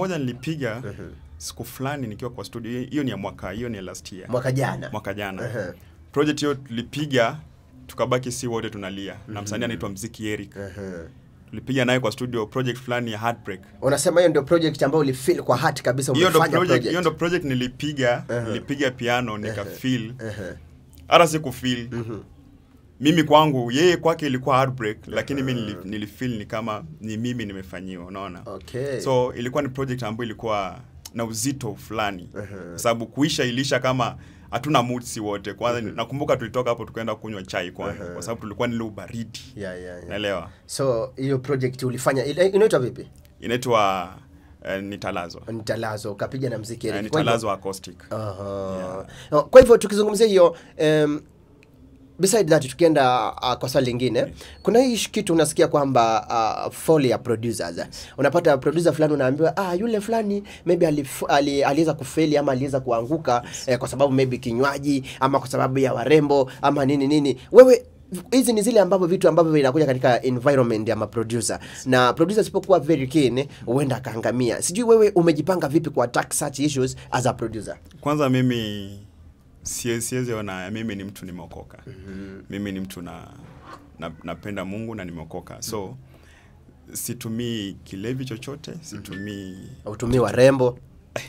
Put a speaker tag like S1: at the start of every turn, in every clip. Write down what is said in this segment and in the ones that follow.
S1: moja nilipiga siku fulani nikiwa kwa studio hiyo ni ya mwaka hiyo ni ya last year
S2: mwaka jana
S1: mwaka jana
S2: Ehe.
S1: project hiyo tulipiga tukabaki si wote tunalia na msanii anaitwa mziki Eric
S2: Ehe.
S1: tulipiga naye kwa studio project fulani ya heartbreak
S2: unasema hiyo ndio project ambayo ulifeel kwa hati kabisa
S1: hiyo ndo
S2: umefanya
S1: project
S2: project.
S1: hiyo ndo project nilipiga
S2: Ehe.
S1: nilipiga piano nika feel
S2: Ehe.
S1: hata siku feel
S2: Mhm.
S1: mimi kwangu yeye kwake ilikuwa heartbreak lakini mimi nili, nilifeel ni kama ni mimi nimefanyiwa unaona
S2: Okay.
S1: so ilikuwa ni project ambayo ilikuwa na uzito fulani
S2: Ehe.
S1: kwa sababu kuisha ilisha kama hatuna mood si wote kwanza nakumbuka tulitoka hapo tukaenda kunywa chai kwanza
S2: Ehe.
S1: kwa sababu tulikuwa nile ubaridi
S2: yeah, yeah, yeah.
S1: naelewa
S2: so hiyo project ulifanya ile- inaitwa vipi
S1: inaitwa uh, nitalazwa
S2: nitalazo ukapiga na mziki
S1: uh,
S2: Eric. Kwa hivyo-
S1: nitalazwa acoustic
S2: Aha. No, kwa hivyo tukizungumzia hiyo um, beside that tukienda uh, kwa swali lingine kuna hii kitu unasikia kwamba uh, fall ya producers unapata producer fulani unaambiwa ah yule fulani maybe alif, ali, aliweza kufeli ama aliweza kuanguka eh, kwa sababu maybe kinywaji ama kwa sababu ya warembo ama nini nini wewe hizi ni zile ambavyo vitu ambavyo vinakuja katika environment ya maproducer na producer asipokuwa very keen huenda akaangamia sijui wewe umejipanga vipi ku attack such issues as a producer
S1: kwanza mimi sie- siwezi ona mimi ni mtu nimeokoka mimi ni mtu na, na napenda mungu na nimeokoka so situmii kilevi chochote situmii
S2: utumii warembo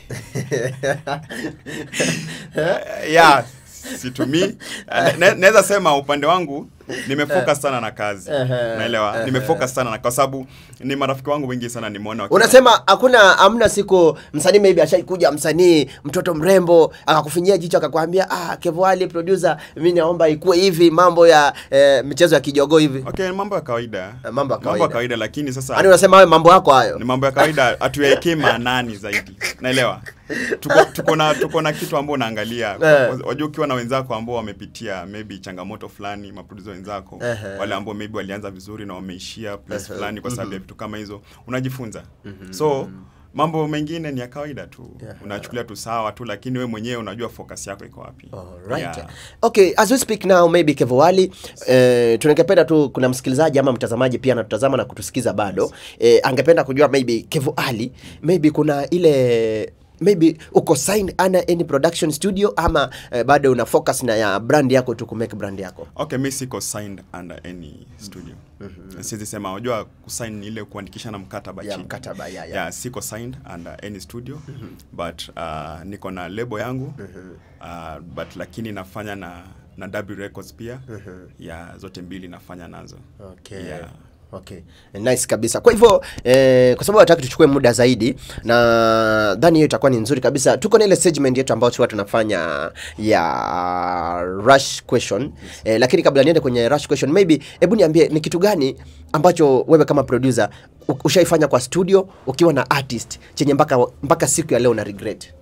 S1: yeah situmii Na- na- naweza sema upande wangu nimefocus sana na kazi
S2: Ehe,
S1: naelewa
S2: ehe.
S1: nimefocus sana na kwa sababu ni marafiki wangu wengi sana nimeona wakiwa-
S2: unasema hakuna hamna siku msanii maybe ashaikuja msanii mtoto mrembo akakufinyia jicho akakwambia ah Kevwali producer mimi naomba ikuwe hivi mambo ya eh, michezo ya kijogoo hivi
S1: okay mambo ya kawaida
S2: Eh, mambo ya kawaida.
S1: kawaida lakini sasa
S2: yaani unasema wewe mambo yako hayo
S1: ni mambo ya kawaida hatuyaekee maanani zaidi naelewa tuko, tuko na tuko na kitu ambao unaangalia
S2: Eh.
S1: wajua ukiwa na wenzako ambao wamepitia maybe changamoto fulani maproducer wenzako
S2: Ehe.
S1: wale ambao maybe walianza vizuri na wameishia place fulani kwa sababu ya vitu kama hizo unajifunza so mambo mengine ni ya kawaida tu
S2: Yeah.
S1: unachukulia tu sawa tu lakini we mwenyewe unajua focus yako iko wapi
S2: Alright.
S1: Yeah.
S2: Okay, as we speak now maybe Kevowali eh, tunangependa tu kuna msikilizaji ama mtazamaji pia anatutazama na kutusikiza bado eh, angependa kujua maybe Kevowali maybe kuna ile maybe uko signed ana any production studio ama eh, bado una focus na ya brand yako tu kumake brand yako
S1: okay mi siko signed under any studio siwezi sema unajua kusign ni ile kuandikisha na mkataba
S2: ya
S1: chini
S2: mkataba ya, ya.
S1: yeah, siko signed under any studio but uh, niko na lebo yangu uh, but lakini nafanya na na W Records pia ya zote mbili nafanya nazo
S2: Okay.
S1: Yeah.
S2: Okay. Nice kabisa. Kwa hivyo eh, kwa sababu hataki tuchukue muda zaidi na dhani hiyo itakuwa ni nzuri kabisa. Tuko na ile segment yetu ambayo tulikuwa tunafanya ya rush question. Eh, lakini kabla niende kwenye rush question maybe hebu niambie ni kitu gani ambacho wewe kama producer u- ushaifanya kwa studio ukiwa na artist chenye mpaka mpaka siku ya leo na regret.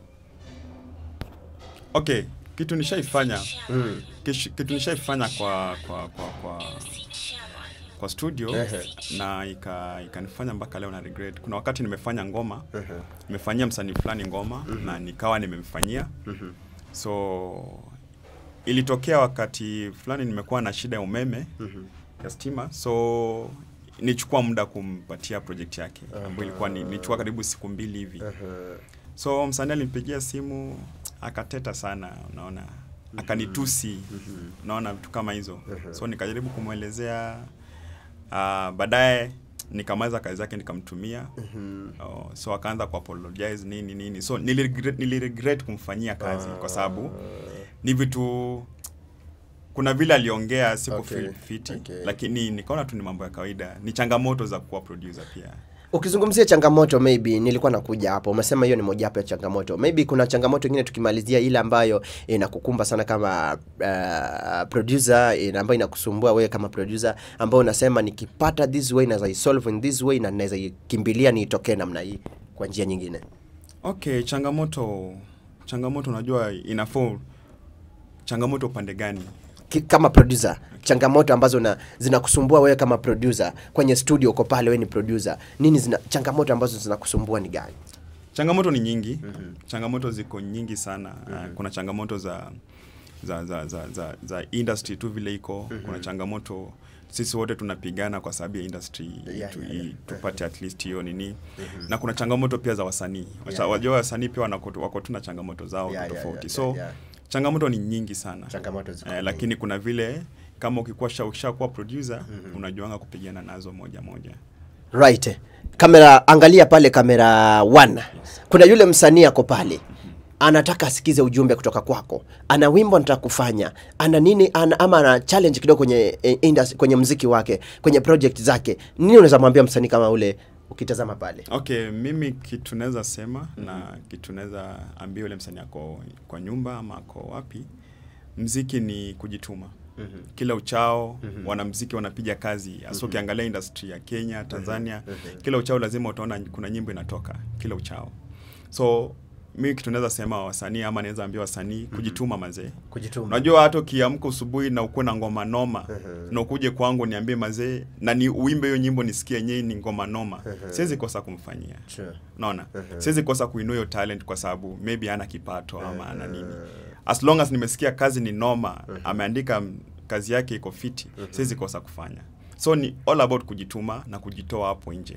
S1: okay kitu nishaifanya kish- kitu nishaifanya kwa kwa kwa kwa kwa studio na ika ikanifanya mpaka leo na regret kuna wakati nimefanya ngoma nimefanyia msanii fulani ngoma na nikawa nimemfanyia so ilitokea wakati fulani nimekuwa na shida ya umeme ya stima so nichukua muda kumpatia project yake ambayo ilikuwa ni nichukua karibu siku mbili hivi so msanii alinipigia simu akateta sana unaona akanitusi unaona vitu kama hizo so nikajaribu kumwelezea uh, baadaye nikamaliza kazi zake nikamtumia oh, so akaanza kuapologize nini nini so niliregret, niliregret kumfanyia kazi kwa sababu ni vitu kuna vile aliongea siku
S2: Okay,
S1: feel fiti
S2: okay.
S1: lakini nikaona tu ni mambo ya kawaida ni changamoto za kuwa producer pia
S2: Ukizungumzia changamoto maybe nilikuwa nakuja hapo. Umesema hiyo ni mojawapo ya changamoto. Maybe kuna changamoto nyingine tukimalizia ile ambayo inakukumba sana kama uh, producer ina- ambayo inakusumbua wewe kama producer ambayo unasema nikipata this way naweza isolve in this way na naweza ikimbilia niitokee namna hii kwa njia nyingine.
S1: okay changamoto changamoto unajua inafaa changamoto upande gani
S2: Ki, kama producer changamoto ambazo na zinakusumbua wewe kama producer kwenye studio uko pale wewe ni producer nini zina changamoto ambazo zinakusumbua ni gani
S1: changamoto ni nyingi changamoto ziko nyingi sana uh, kuna changamoto za za, za, za, za, za industry tu vile iko kuna changamoto sisi wote tunapigana kwa sababu ya industry
S2: Yeah,
S1: tu,
S2: yeah,
S1: i-
S2: yeah.
S1: tupate at least hiyo nini na kuna changamoto pia za wasanii Wacha-
S2: yeah.
S1: wajua wasanii pia wanako- wako tu na changamoto zao
S2: Yeah, yeah,
S1: tofauti
S2: yeah,
S1: so
S2: yeah, yeah.
S1: changamoto ni nyingi sana
S2: Changamoto ziko
S1: eh,
S2: nyingi.
S1: lakini kuna vile kama ukikuwa sha- ukishakuwa producer unajuanga kupigana nazo moja moja
S2: right kamera angalia pale kamera 1 kuna yule msanii ako pale anataka asikize ujumbe kutoka kwako ana wimbo anataka kufanya ana nini ana, ama ana challenge kidogo kwenye eh, industry, kwenye mziki wake kwenye project zake nini unaweza mwambia msanii kama ule ukitazama pale
S1: okay mimi kitu naweza sema na kitu naweza ambia yule msanii ako kwa nyumba ama ako wapi mziki ni kujituma mm-hmm. kila uchao mm-hmm. wanamziki wanapiga kazi hasa mm-hmm. ukiangalia industry ya kenya tanzania mm-hmm. kila uchao lazima utaona kuna nyimbo inatoka kila uchao so mi kitu naweza sema wasanii ama naweza ambia wasanii kujituma mazee
S2: kujituma
S1: unajua hata ukiamka asubuhi na ukuwe na ngoma noma na ukuje kwangu niambie mazee na ni uimbe hiyo nyimbo nisikie yenyewe ni ngoma noma siwezi kosa kumfanyia
S2: Sure.
S1: unaona siwezi kosa kuinua hiyo talent kwa sababu maybe ana kipato ama ana nini as long as nimesikia kazi ni noma ameandika m- kazi yake iko fiti siwezi kosa kufanya so ni all about kujituma na kujitoa hapo nje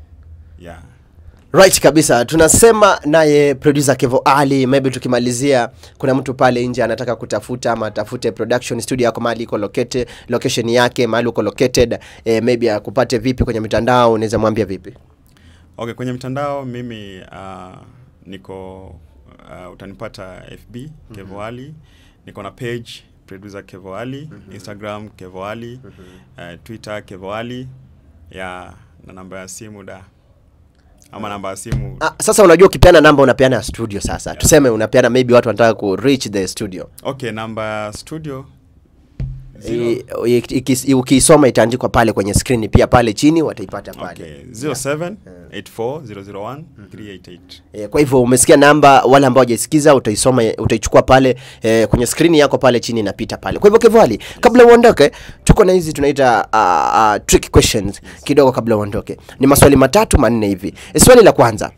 S1: yeah
S2: right kabisa tunasema naye producer kevo ali maybe tukimalizia kuna mtu pale nje anataka kutafuta ama atafute production studio yako mahali iko located location yake mahali uko located eh, maybe akupate vipi kwenye mitandao unaweza mwambia vipi
S1: Okay, kwenye mtandao mimi uh, niko uh, utanipata FB Kevo Ali, niko na page producer Kevo Ali, Instagram Kevo Ali, uh, Twitter Kevo Ali, ya na namba ya simu da ama namba ya simu
S2: ah, sasa unajua ukipeana namba unapeana ya studio sasa tuseme unapeana maybe watu wanataka ku reach the studio
S1: okay, namba ya studio zero-
S2: I- i- ikis- ukiisoma itaandikwa pale kwenye screen pia pale chini wataipata pale
S1: okay, 07 84 001 388
S2: E, kwa hivyo umesikia namba, wale ambao hawajasikiza utaisoma, utaichukua pale e, kwenye skrini yako pale chini inapita pale. Kwa hivyo Kevali, kabla uondoke, tuko na hizi tunaita uh, uh, trick questions kidogo kabla uondoke. Ni maswali matatu manne hivi. E, swali la kwanza,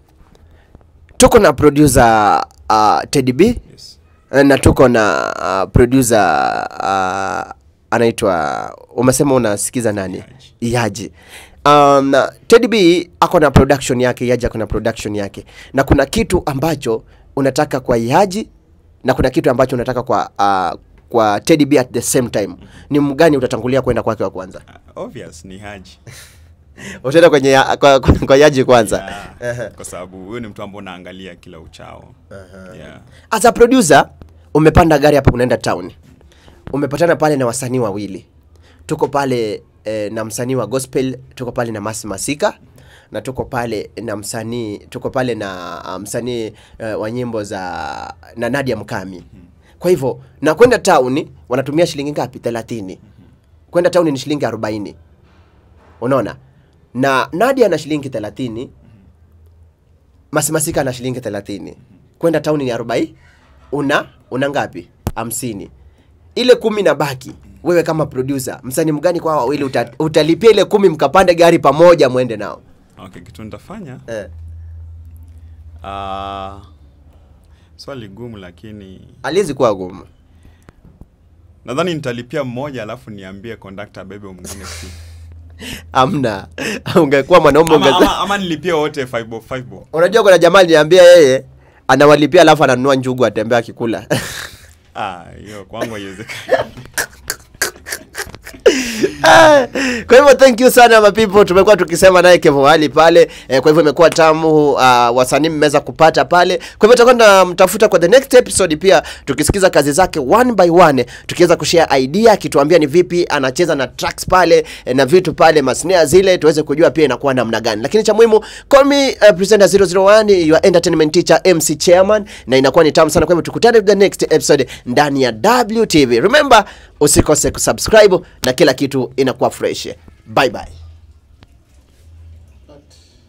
S2: tuko na producer uh, Teddy B
S1: yes.
S2: eh, na tuko na uh, producer uh, anaitwa umesema unasikiza nani Iyaji um, na Teddy B ako na production yake Iyaji ako na production yake na kuna kitu ambacho unataka kwa Iyaji na kuna kitu ambacho unataka kwa uh, kwa Teddy B at the same time ni mgani utatangulia kwenda kwake wa kwanza
S1: Uh, obvious ni Haji
S2: utaenda kwenye ya, kwa, kwa, kwa Iyaji kwanza
S1: yeah, kwa sababu huyo ni mtu ambao unaangalia kila uchao yeah.
S2: as a producer umepanda gari hapa unaenda town umepatana pale na wasanii wawili tuko pale eh, na msanii wa gospel tuko pale na Masi Masika na tuko pale na msanii tuko pale na uh, msanii uh, wa nyimbo za na Nadia Mkami kwa hivyo na kwenda town wanatumia shilingi ngapi 30 kwenda town ni shilingi 40 unaona na Nadia ana shilingi 30 Masimasika na shilingi 30. Kwenda town ni 40. Una una ngapi? 50. Ile kumi na baki. Wewe kama producer, msanii mgani kwa hao wawili uta, utalipia ile kumi mkapande gari pamoja mwende nao?
S1: okay kitu nitafanya
S2: Eh.
S1: uh, swali gumu lakini
S2: Aliwezi kuwa gumu.
S1: nadhani nitalipia mmoja alafu niambie kondakta bebe mwingine si
S2: Amna. Ungekuwa mwanaume
S1: ama,
S2: ungeza.
S1: ama, ama nilipie wote 5 bob 5 bob
S2: Unajua kuna jamaa aliniambia yeye anawalipia alafu ananunua njugu atembea akikula.
S1: ah hiyo kwangu haiwezekani
S2: Ah, kwa hivyo thank you sana my people tumekuwa tukisema naye Kevo Ali pale eh, kwa hivyo imekuwa tamu uh, wasanii mmeweza kupata pale kwa hivyo tutakuwa tunamtafuta kwa the next episode pia tukisikiza kazi zake one by one tukiweza kushare idea akituambia ni vipi anacheza na tracks pale eh, na vitu pale masnea zile tuweze kujua pia inakuwa namna gani lakini cha muhimu call me uh, presenter 001 your entertainment teacher MC chairman na inakuwa ni tamu sana kwa hivyo tukutane the next episode ndani ya WTV remember usikose kusubscribe na kila kitu inakuwa fresh bye bye